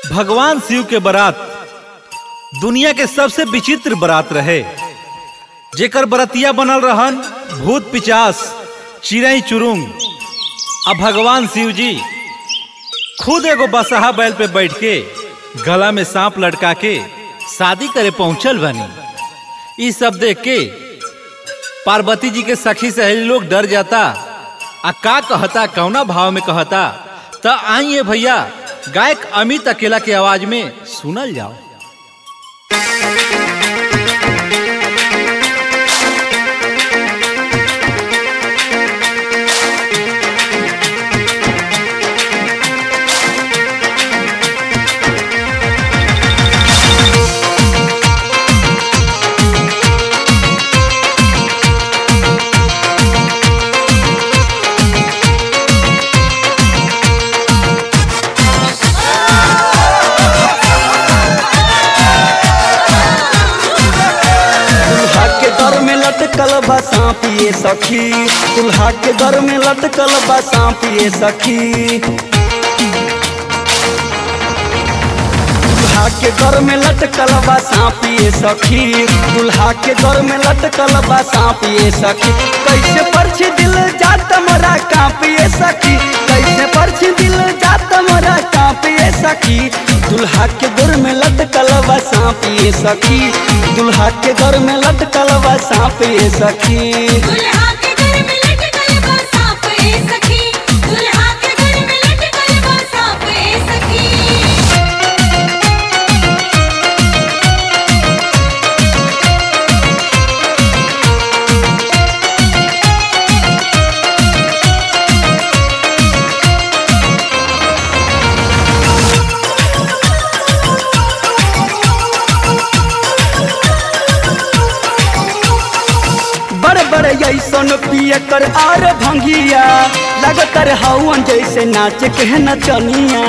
भगवान शिव के बारात दुनिया के सबसे विचित्र बारात रहे जेकर बरतिया बनल रहन भूत पिचास चिड़ई चुरुंग आ भगवान शिव जी खुद एगो बसहा बैल पे बैठ के गला में सांप लटका के शादी करे पहुंचल बनी ई सब देख के पार्वती जी के सखी सहेली लोग डर जाता आ का कहता कौना भाव में कहता त आइए भैया गायक अमित अकेला के आवाज में सुनल जाओ दुल्हा के दर में लटकल बा सांप ये सखी दुल्हा के दर में लटकल बा सांप ये सखी दुल्हा के दर में लटकल बा सांप ये सखी दुल्हा के दर में लटकल बा सांप ये सखी कैसे परछी दिल जात मरा कांप ये सखी कैसे परछी दिल जात मरा कांप ये सखी दुल्हा के दर में लटकल बा सांप ये सखी दुल्हा के दर में लटकल बा सांप ये सखी दुल्हा के घर में लटकल बा सांप ए सखी दुल्हा के घर में लटकल बा सांप ए सखी बड़े बड़े ऐसन पिए कर आर भंगिया लगतर हवन जैसे नाच के नचनिया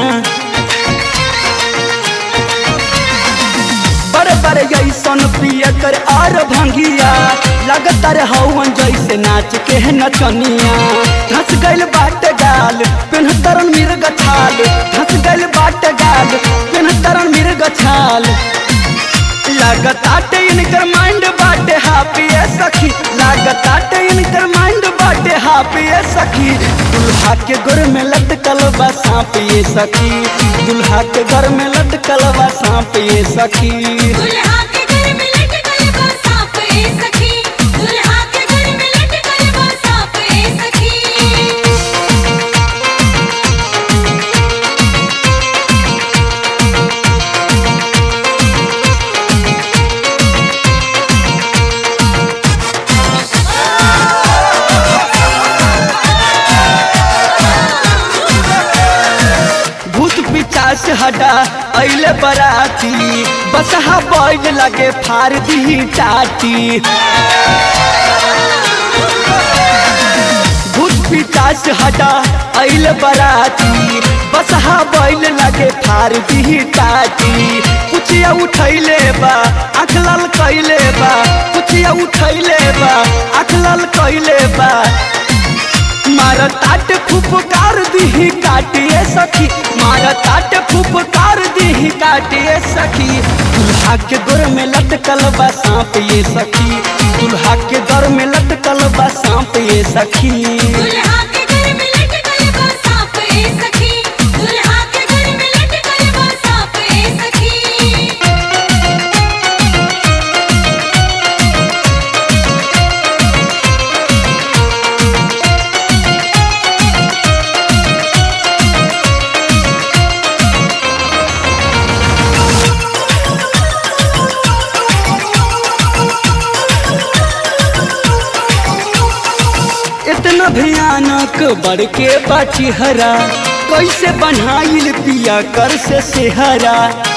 बड़े बड़े ऐसन पिए कर आर भंगिया लगतर हवन जैसे नाच के नचनिया धस गइल बाट गाल पेन्हतरन मिर्ग छाल धस गइल बाट गाल पेन्हतरन मिर्ग छाल लागताटे इनकर माइंड बाटे हापी ए सखी लागताटे इनकर माइंड बाटे हापी ए सखी दुल्हा के घर में लटकल बा सांप ये सखी दुल्हा के घर में लटकल बा सांप ये सखी दुल्हा के घर में लटकल बा सांप ए सखी दुल्हा के घर में लटकल बा सांप ए सखी भूत पिचास हटा अइले बराती बसहा बैल लगे फार दी टाटी भूत पिचास हटा अइल बराती बसहा बैल लगे फार दी टाटी कुचिया उठैले बा आँख लाल कैले बा कुचिया उठैले बा आँख लाल कैले बा मार ताट फुफकार दीही काटिए सखी मार ताट फुफकार दीही काटिए सखी दुल्हा के गोर में लटकल बा सांप ये सखी दुल्हा के दर में लटकल बा सांप ये सखी दुल्हा के घर में लटकल बा सांप ए सखी दुल्हा के घर में लटकल बा सांप ए सखी इतना भयानक बढ़ के बाची हरा कैसे बनाइल पिया कर से सेहरा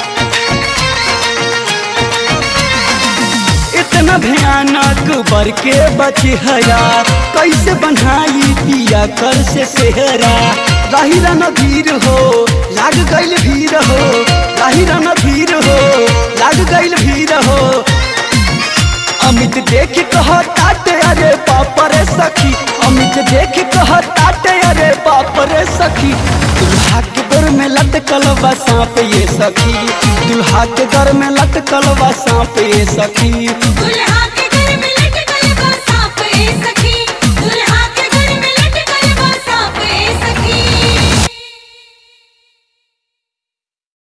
इतना भयानक बढ़ के बची हरा कैसे बनाई पिया कर से सेहरा राहिरा नदीर हो लाग गइल भीड़ हो राहिरा नदीर हो लाग गइल भीड़ हो अमित देख कह ताटे अरे बाप रे सखी अमित देख कह ताटे अरे बाप रे सखी दुल्हा के गोर में लटक लटकल बा सांप ये सखी दुल्हा के घर में लटकल बा सांप ये सखी दुल्हा के